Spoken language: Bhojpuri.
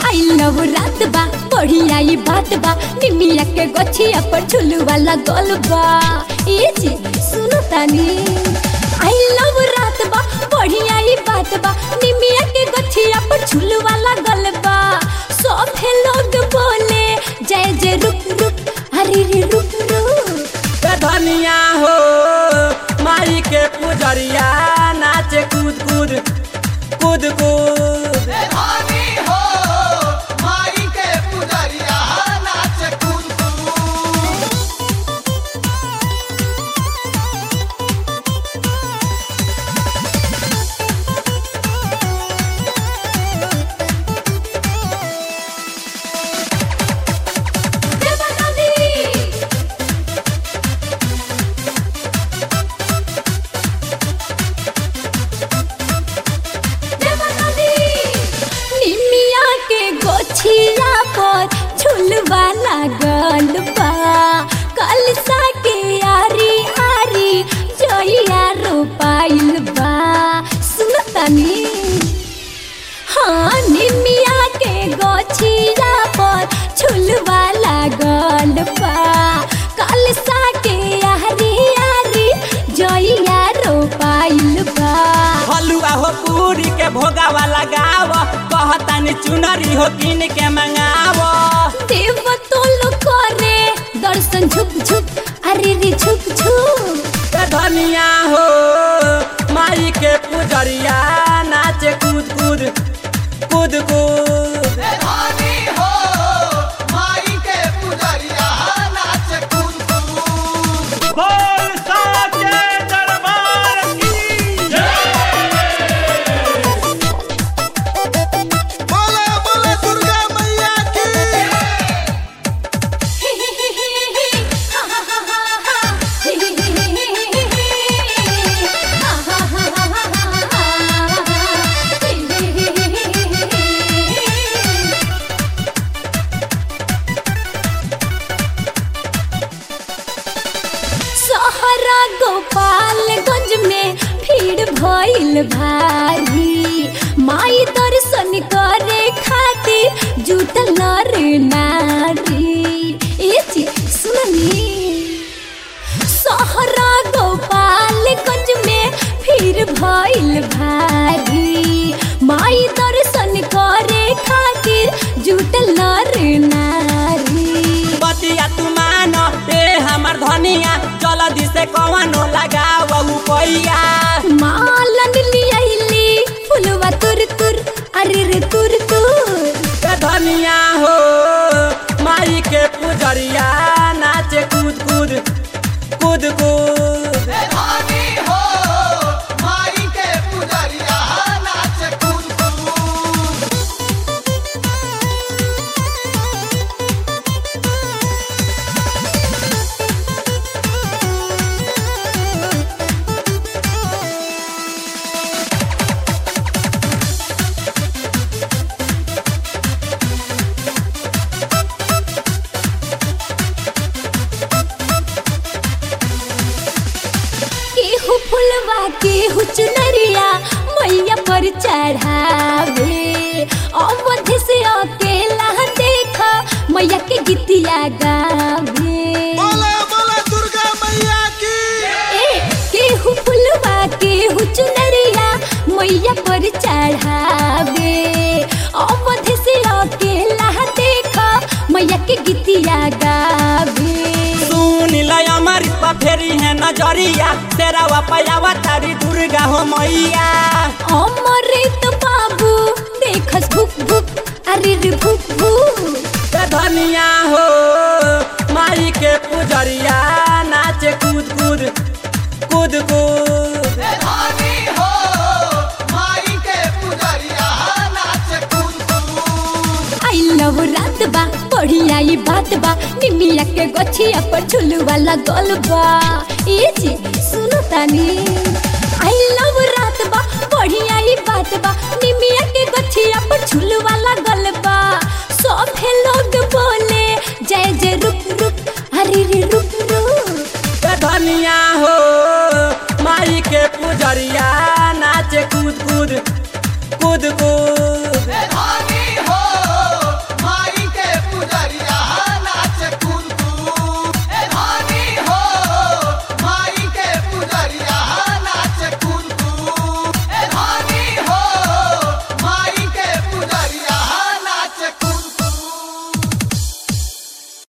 आई लव रात बा बढ़िया ई बात बा निमिया के गछिया पर झुलू वाला गोल बा ए जी सुनो तानी आई लव रात बा बढ़िया ई बात बा निमिया के गछिया पर झुलू वाला गोल बा सब लोग बोले जय जय रुक रुक अरे रे रुक रुक ए धनिया हो माई के पुजरिया नाचे कूद कूद कूद कूद धानी हो माई के पुजरिया नाच कूद कूद निमिया के गोछिया पर झुलवा लागल बा कलसा के आरी आरी जोइया रोपाइल बा सुनतनी हाँ निमिया के गोछिया पर झुलवा लागल बा कलसा के आरी आरी जोइया रोपाइल बा हलुआ हो पूरी के भोगावा लगाव कहतानी चुनरी हो किन के मंगाव देव तोल करे दर्शन झुक झुक अरे रे झुक झुक ए धनिया हो माई के पुजरिया नाचे कूद कूद कूद कूद धानी हो माई के पुजरिया नाच कूद कूद बोल साचे दरबार की बोले बोले दुर्गा मैया की सहरा गोपालगंज में भीड़ भइल भारी माई दर्शन करे खातिर जुटल नर नारी ए जी सुननी सहरा गोपालगंज में भीड़ भइल भारी माई दर्शन करे खातिर जुटल नर नारी बतिया तू मानो ए हमर धनिया जल्दी से कवनो लगाव पैया मालन लियाइली फुलवा तुर तुर अरे रे तुर तुर ए धनिया हो माई के पुजरिया नाचे कूद कूद कूद कूद धानी हो माई के पुजरिया नाच कूद कूद केहू फुलवा केहू चुनरिया मैया पर चढ़ावे अवध से अकेला देखा मैया के गीतिया गावे बोले बोले दुर्गा मैया की ए केहू फुलवा केहू चुनरिया मैया पर चढ़ावे अवध से अकेला देखा मैया के गीतिया गावे सुन ल अमर फेरी है नजरिया तेरा पयावा तारी दुर्गा हो मैया अमृत बाबू देखस भुक भुक अरे रे भुक भुक ए धनिया हो माई के पुजरिया नाचे कूद कूद कूद कूद धानी हो माई के पुजरिया नाच कूद कूद आई लव रात बा बढ़िया ई बात बा निमिया के गछिया पर झुलू वाला गोल बा ए जी सुनो तानी आई लव रात बा बढ़िया